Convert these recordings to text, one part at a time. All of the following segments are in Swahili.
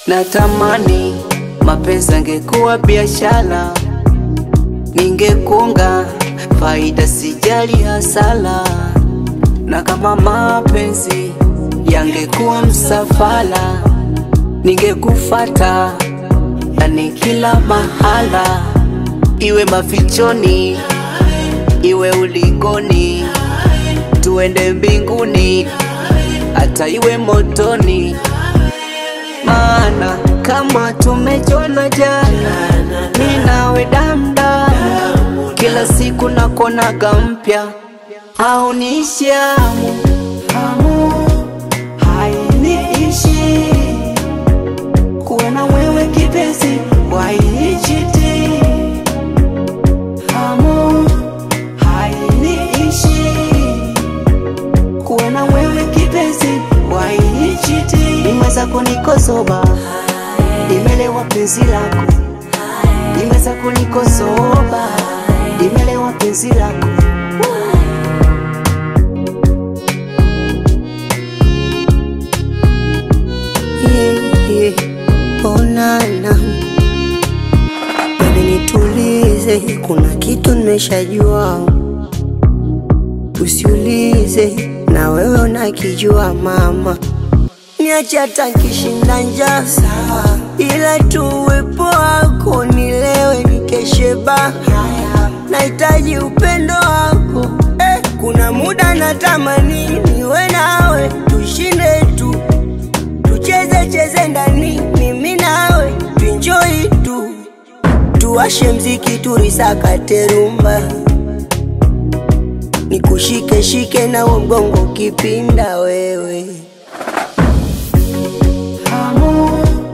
Natamani mapenzi angekuwa biashara, ningekunga faida, sijali hasara. Na kama mapenzi yangekuwa msafara, ningekufata ndani kila mahala, iwe mafichoni, iwe ulikoni, tuende mbinguni, hata iwe motoni maana kama tumejona jana, mi nawe damdamu, kila siku nakonaga mpya, au nishamu hamu hainiishi kuwa na wewe kipenzi, wainichiti hamu hainiishi kuwa na wewe kipenzi, wainichiti nimeweza kunikosoba, nimelewa penzi lako, nimeweza kunikosoba, nimelewa penzi lako Yeah, yeah. Onana Baby nitulize, kuna kitu nimeshajua, usiulize, na wewe unakijua mama. Niache hata nkishinda njaa sawa, ila tu uwepo wako nilewe nikeshe baa. Nahitaji upendo wako eh, kuna muda natamani niwe nawe, tushinde tu tucheze cheze ndani, mimi nawe tuenjoy tu, tuwashe mziki turisakate rumba, nikushike shike na uo mgongo ukipinda wewe hamu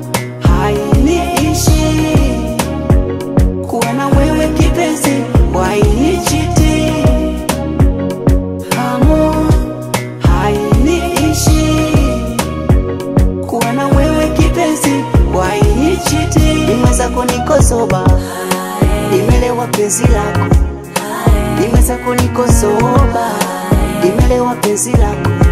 hainiishi kuwa na wewe kipenzi, wainichiti hamu hainiishi kuwa na wewe kipenzi, wainichiti nimeweza kunikosoba, nimelewa penzi lako, nimeweza kunikosoba, nimelewa penzi lako